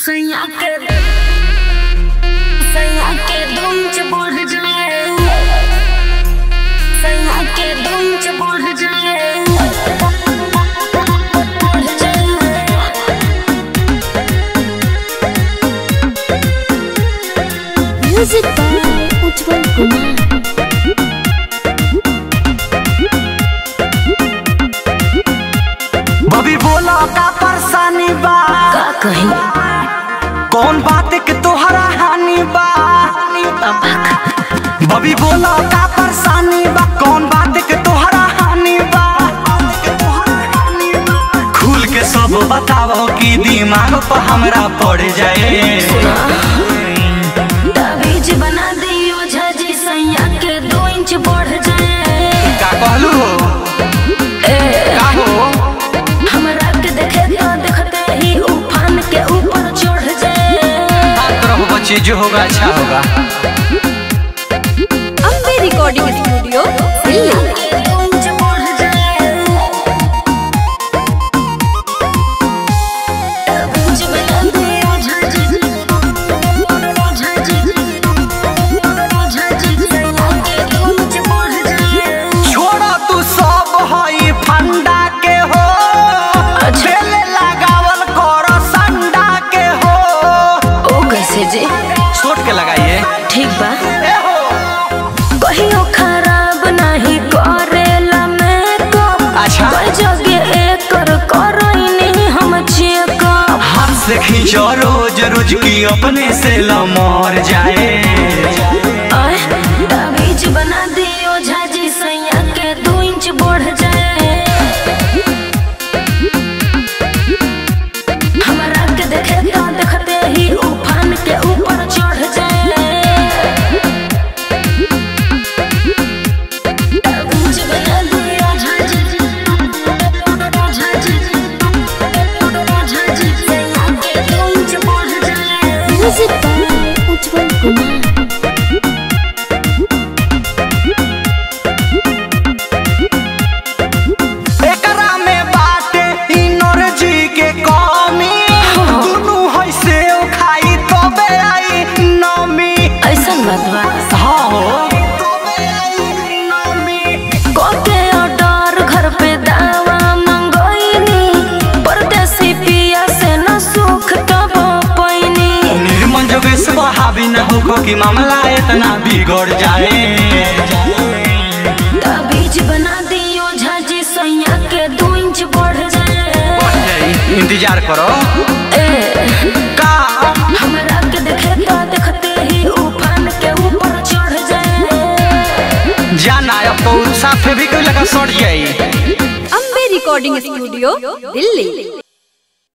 सैया के सैया के दुम च बढ़ जाए सैया के दुम च बढ़ जाए बढ़ जाए म्यूजिक बाय उज्जवल कुमार बबी बोला का परेशानी बा का कही कौन बात के तोहरा हानि बा बबी बोला का परेशानी बा कौन बात के तोहरा हानि बा खुल के सब बताओ कि दिमाग पर हमरा पड़ जाए ताबीज बना दियो झाजी सैया के दो इंच बढ़ जाए का कहलू हो का हो हमरा के देखे तो देखते ही उफान के ऊपर चढ़ जाए बात रहो बच्चे जो होगा अच्छा होगा अम्बे रिकॉर्डिंग स्टूडियो दिल्ली के दो इंच बढ़ जाए ताबीज बना दियो झाजी झाजी झाजी सैया के दो इंच बढ़ जाए छोड़ा तू सब हई फंडा के हो बेले लगावल कर संडा के हो ओ कैसे जी छोट के लगाइए ठीक बा ए हो कहियो खराब नहीं करेला मेकअप अच्छा। कोई जगह एकर करैनी हम चेकअप हाथ से खींचो रोज रोज की अपने से लमर जाए आय ताबीज बना दियो झाजी सैया के दो इंच बढ़ जाए हमरा के देखे तो देखते ही उफान के ऊपर चढ़ जाए ताबीज बना दियो झाजी झाजी झाजी सैया के दो इंच बढ़ जाए म्यूजिक बाय उज्जवल कुमार एकरा में बाटे एनर्जी के कमी दुनू है से खाई तबे आई नमी ऐसन बात बा हाँ हो तबे आई नमी कोके ऑर्डर घर पे दावा मंगोइनी परदेसी पिया से न सुख तब पैनी निर्मल जोगेश हावी न हो कि मामला इतना बिगड़ जाए ताबीज बना दियो झाजी सैया के दो इंच बढ़ जाए इंतजार करो ए, का हमरा के देखे तो देखते ही उफान के ऊपर चढ़ जाए जाना अब तो साफे भी कोई लगा सड़ जाई अम्बे रिकॉर्डिंग स्टूडियो दिल्ली